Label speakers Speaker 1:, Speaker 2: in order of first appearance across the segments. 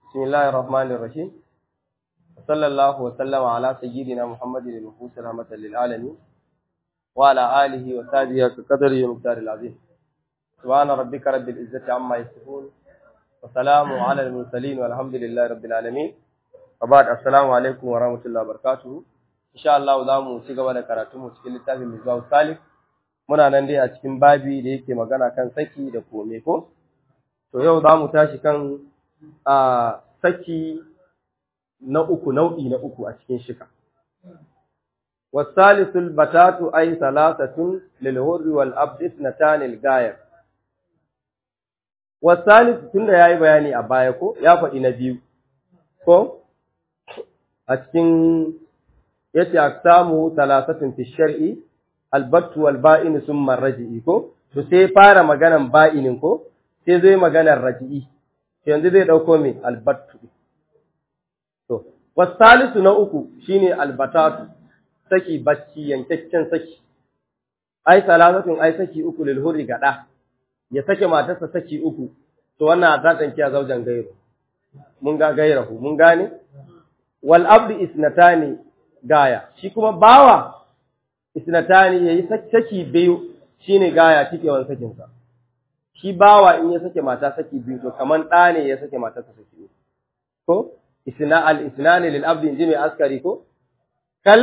Speaker 1: بسم الله الرحمن الرحيم وصلى الله وسلم على سيدنا محمد المبعوث رحمة للعالمين وعلى آله وصحبه كقدر ومقدار العظيم سبحان ربك رب العزة عما يصفون وسلام على المرسلين والحمد لله رب العالمين وبعد السلام عليكم ورحمة الله وبركاته إن شاء الله zamu ci gaba da karatu mu cikin littafin Mizwaw Salih muna nan dai a cikin babi da yake magana kan saki da kome ko to yau zamu tashi kan a saki na uku nau'i na uku a cikin shika wasalisul batatu ay salasatun lil hurri wal abd ithnatan lil gayr wasalis tunda yayi bayani a baya ko ya faɗi na biyu ko a cikin yace aksamu salasatun fi shar'i albattu wal ba'in summa raji'i ko to sai fara maganan ba'inin ko sai zai maganar raji'i yanzu zai ɗauko mai albattu. To, wasalisu na uku shine albatatu, saki bacci yankakken saki, ai salasatun ai saki uku lilhuri gaɗa, ya sake matarsa saki uku, to wannan a tsanci a zaujen gairu. Mun ga gairahu, mun gane? Wal abdu isnatani gaya, shi kuma bawa isnatani yayi saki biyu shine gaya cikewan sakinsa. shi bawa in ya sake mata saki biyu to kaman ɗa ne ya sake mata saki biyu ko isna al isnani lil abdi inji mai askari ko kal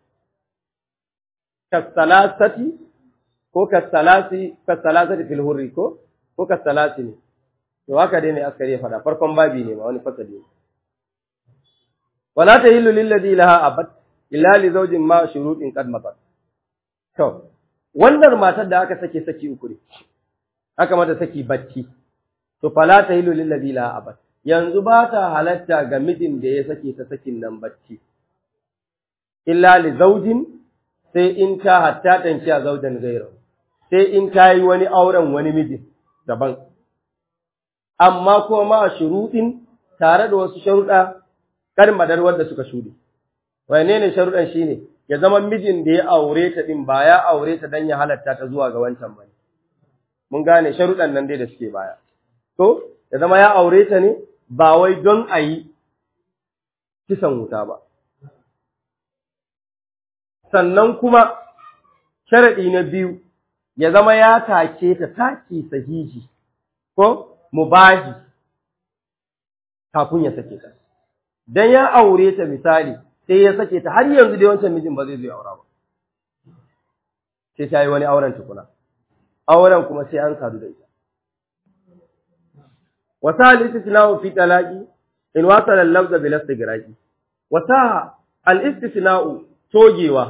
Speaker 1: kasalasati ko kasalasi kasalasati fil hurri ko ko kasalasi ne to haka dai mai askari ya faɗa farkon babi ne ma wani fasali ne wala tahillu lil ladhi laha abad illa li zawjin ma shurutin qad mabat to wannan matar da aka sake saki uku ne aka mata saki bacci to fala tahilu lil ladhi la abad yanzu ba ta halatta ga mijin da ya sake ta sakin nan bacci illa li zawjin sai in ta hatta tanci a zaujan gairu sai in ta yi wani auren wani mijin daban amma kuma ma shuruɗin tare da wasu sharuɗa kar madar wanda suka shuɗe wane ne sharuɗan shine ya zama mijin da ya aure ta din ba ya aure ta dan ya halatta ta zuwa ga wancan bane mun gane sharuɗan nan dai da suke baya. To, ya zama ya aure ta ne ba wai don a yi kisan wuta ba. Sannan kuma sharaɗi na biyu, ya zama ya take ta taki sahihi ko mubahi kafin ya sake ta. Don ya aure ta misali, sai ya sake ta har yanzu dai wancan mijin ba zai zai aura ba. Sai ta yi wani auren tukuna. auren kuma sai an sadu da ita. Wasa al-istisna'u fi talaqi in wasala al-lafza bil istigraqi. Wasa al-istisna'u togewa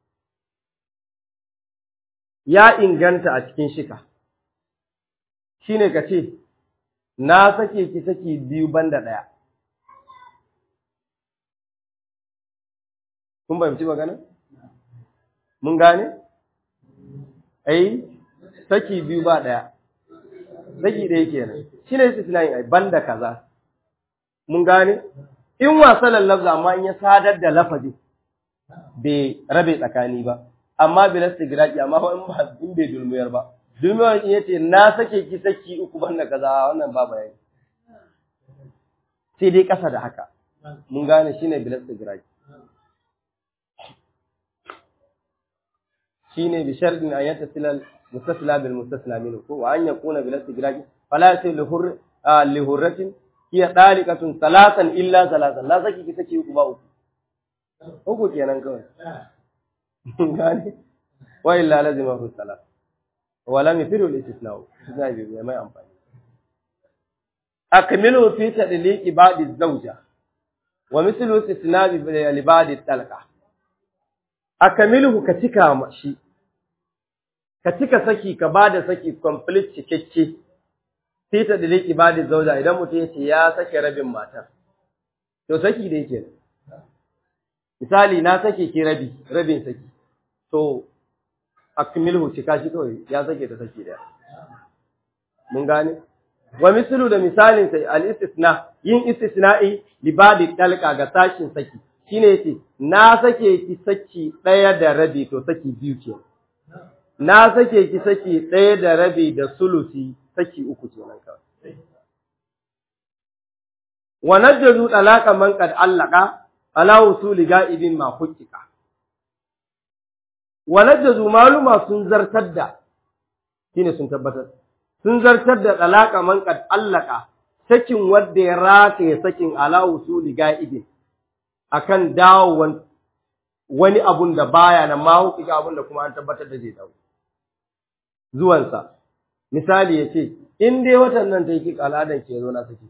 Speaker 1: ya inganta a cikin shika. Shine kace na sake ki saki biyu banda daya. Kun fahimci magana? Mun gane? Ai saki biyu ba ɗaya, saki ɗaya kenan, shi ne su tunayin ai, banda kaza, mun gane? In wasalan lafza amma in ya sadar da lafazi bai rabe tsakani ba, amma bai nasta giraki amma in ba in bai dulmuyar ba. Dulmuyar in yace na sake ki saki uku banda kaza wannan ba bayani. Sai dai ƙasa da haka, mun gane shi ne bilasta giraki. Shi ne bishardin an yata silal mustasla bil mustasla minhu ko wa an yakuna bil istigraq fala yasil hur li hurratin hiya dalikatun salatan illa salatan la saki ki saki uku ba uku uku kenan kawai gani wa illa lazima hu salat wa lam yafiru al istisna zai bi mai amfani akmilu fi tadliq ibadi zawja wa mithlu istisna bi ibadi talqa akamilu ka cika shi ka cika saki ka bada saki complete cikakke sai ta dale ibadi zauja idan mutum ya ce ya sake rabin matar to saki da yake misali na sake ki rabi rabin saki to akmilu cika shi kawai ya sake ta saki daya mun gane wa mislu da misalin sai al istisna yin istisna'i libadi talqa ga sashin saki shine yace na sake ki saki ɗaya da rabi to saki biyu ce na sake ki saki ɗaya da rabi da sulusi saki uku ce nan kawai wa najjazu talaqa man qad allaqa ala usuli ga'ibin ma hukika wa najjazu maluma sun zartar da shine sun tabbatar sun zartar da talaqa man qad allaqa sakin wanda ya rataye sakin ala usuli ga'ibin akan dawowan wani abun da baya nan ma hukika abun da kuma an tabbatar da zai dawo zuwansa misali ya ce in dai watan nan ta yi al'adan ke zo na saki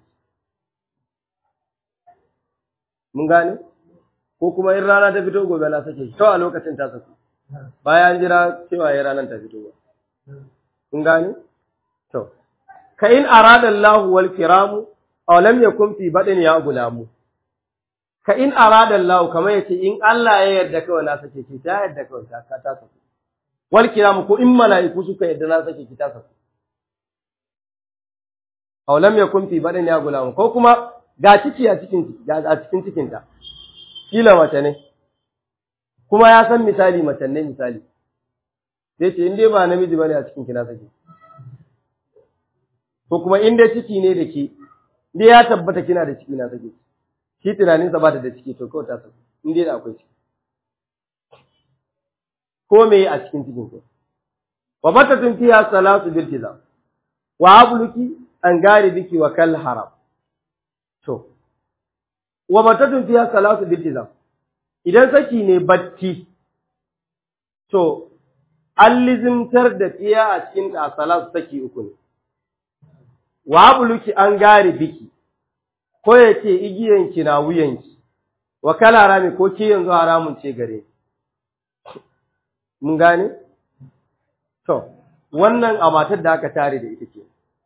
Speaker 1: mun gane ko kuma in rana ta fito gobe na sake to a lokacin ta saku bayan jira cewa ya ranar ta fito ba mun gane to ka in arada Allah wal kiramu aw lam yakun fi badin ya gulamu ka in arada Allah kamar yace in Allah ya yarda kawai na sake ki ta yarda kawai ta ta saku wal kiramu ko in mala'iku suka yarda na sake ki ta saku aw lam yakun fi badin ya gulamu ko kuma ga ciki a cikin a cikin cikinta kila mace ne kuma ya san misali mace ne misali sai ce in dai ba namiji bane a cikin kina sake ko kuma in dai ciki ne da ke dai ya tabbata kina da ciki na sake shi tunaninsa ba ta da ciki to kawai ta sake in dai da akwai ciki ko me a cikin cikin ko wa batatun fiha salatu bil tizam wa abluki an gari biki wa kal haram To, wa matatun fiya salatu biltizam, idan saki ne batti, to, an lizimtar da tsiya a cikin da salatu saki uku ne, wa buluki an gare biki, ko ya ce igiyanki na wuyanki, wa kala harami ko ke yanzu haramun ce gare. Mun gane? To, wannan a matar da aka tare da ita ke,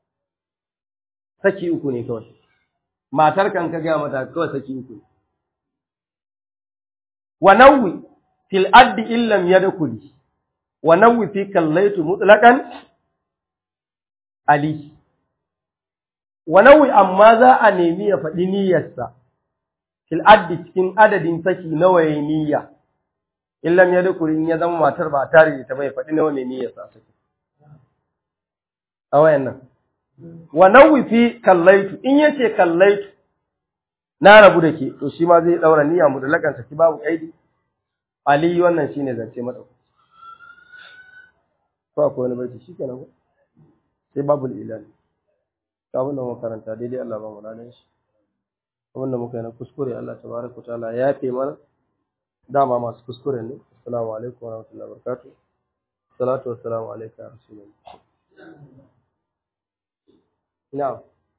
Speaker 1: saki uku ne kawai. matar kan ka gaya mata kawai saki uku wa nawwi fil addi illam yadkhuli wa nawwi fi kallaitu mutlaqan ali wa nawwi amma za a nemi ya faɗi niyyarsa fil addi cikin adadin saki nawa yayi niyya illam yadkhuli in ya zama matar ba tare da ta bai faɗi nawa ne niyyarsa saki a wayannan wa nawwi fi kallaitu in yace kallaitu na rabu da ke to shi ma zai daura niyya mu da lakan saki babu kaidi ali wannan shine zance mata ko akwai wani baiti shikenan ko sai babul ilal to abin da mu karanta daidai Allah ba mu ladan shi abin da muka yi na kuskure Allah tabaraka taala ya yafe mana dama masu kuskure ne assalamu alaikum wa rahmatullahi wa barakatuh salatu wassalamu alayka ya rasulullah na'am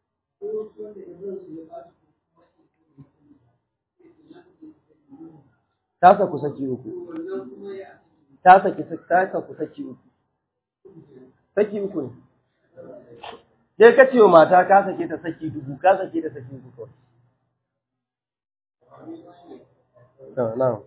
Speaker 1: ta saku saki uku ta saki ta saku saki uku saki uku ne sai ka ce wa mata ka sake ta saki dubu ka sake ta saki uku kawai na'am